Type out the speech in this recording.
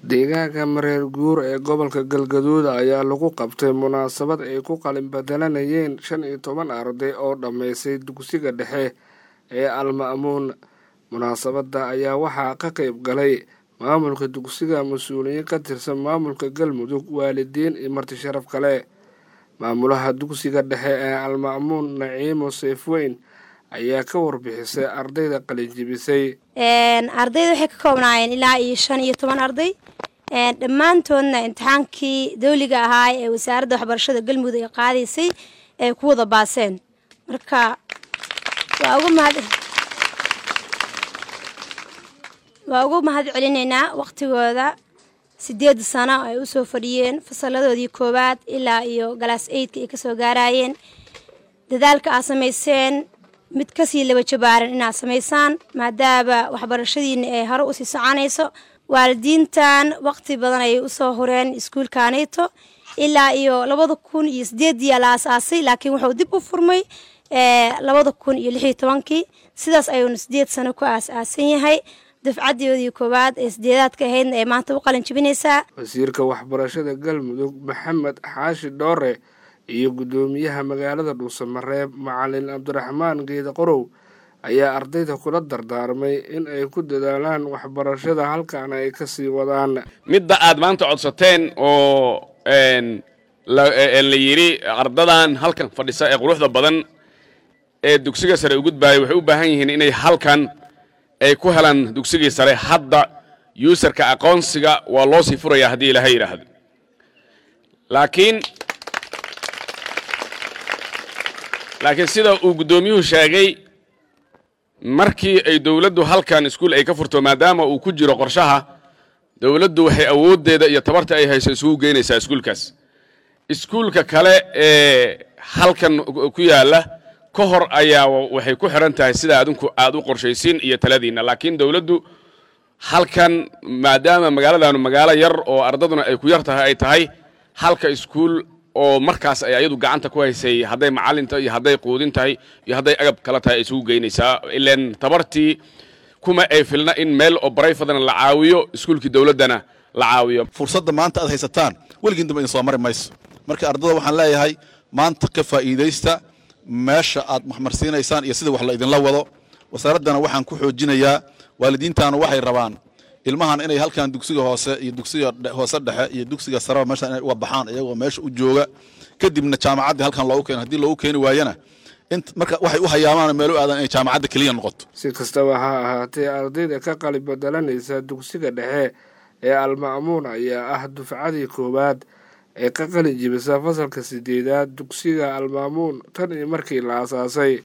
deegaanka mareer guur ee gobolka galgaduud ayaa lagu qabtay munaasabad ay ku qalin bedelanayeen shan iyo toban arday oo dhammaysay dugsiga dhexe ee alma'muun munaasabadda ayaa waxaa ka qayb galay maamulka dugsiga mas-uuliyiin ka tirsan maamulka galmudug waalidiin iyo marti sharaf kale maamulaha dugsiga dhexe ee alma'muun naciimo seefweyn ayaa ka warbixisay ardayda qalinjibisay ardayda waxay ka koobnaayeen ilaa iyo shan iyo toban arday dhammaantoodna imtixaankii dawliga ahaa ee wasaaradda waxbarashada galmudug ay qaadaysay ay ku wada baaseen marka waa uga mahad waa ugu mahad celinaynaa waqtigooda sideed sano ay usoo fadhiyeen fasaladoodii koowaad ilaa iyo galaas eydka ay kasoo gaarayeen dadaalka aad samayseen mid kasii laba jabaaran inaad samaysaan maadaama waxbarashadiina ay hore usii soconayso waalidiintan waqti badan ayay usoo horeen iskuulkanito ilaa iyo labada kun iyo sideedii la aasaasay laakiin wuxuu dib u furmay labada kun iyo lixiyo tobankii sidaas ayuuna sideed sano ku aas-aasan yahay dafcadoodii koowaad ee sideedaadka ahaydna ee maanta u qalin jibinaysaa wasiirka waxbarashada galmudug maxamed xaashi dhoore iyo guddoomiyaha magaalada dhuusamareeb macalin cabdiraxmaan geeda qorow ayaa ardayda kula dardaarmay in ay ku dadaalaan waxbarashada halkaana ay kasii wadaan midda aad maanta codsateen oo la yidhi ardadan halkan fadhisa ee quruxda badan ee dugsiga sare u gudbaaya waxay u baahan yihiin inay halkan ay ku helaan dugsigii sare hadda yuusarka aqoonsiga waa loo sii furaya haddii ilaahay yidhaahdo laakiin laakiin sida uu guddoomiyuhu sheegay markii ay dowladdu halkan iskuul ay ka furto maadaama uu ku jiro qorshaha dowladdu waxay awooddeeda iyo tabarta ay hayso isugu geynaysaa iskuulkaas iskuulka kale ee halkan ku yaalla ka hor ayaa waxay ku xiran tahay sida adinku aad u qorshaysiin iyo taladiinna laakiin dowladdu halkan maadaama magaaladaanu magaalo yar oo ardaduna ay ku yar tahay ay tahay halka iskuul oo markaas ay ayadu gacanta ku haysay hadday macallinta iyo hadday quudin tahay iyo hadday agab kala tahay ay isugu geynaysaa ilaan tabartii kuma ay filna in meel oo barayfadana la caawiyo iskuulkii dowladdana la caawiyo fursadda maanta aad haysataan weligiin dambe idin soo mari mayso marka ardada waxaan leeyahay maanta ka faa'iidaysta meesha aad maxmarsiinaysaan iyo sida wax la idinla wado wasaaraddana waxaan ku xoojinayaa waalidiintaanu waxay rabaan ilmahan inay halkan dugsiga hoose iyo dugsiga hoose dhexe iyo dugsiga sareba meesha inay uga baxaan iyagoo meesha u jooga kadibna jaamacaddii halkan loogu keeno haddii loogu keeni waayana marka waxay u hayaamaan meel u aadan inay jaamacadda keliya noqoto si kastaba ha ahaatee ardayda ka qalin bedelanaysa dugsiga dhexe ee alma'muun ayaa ah dufcadii koowaad ee ka qalin jibisa fasalka sideedaad dugsiga almaamuun tan iyo markii la aasaasay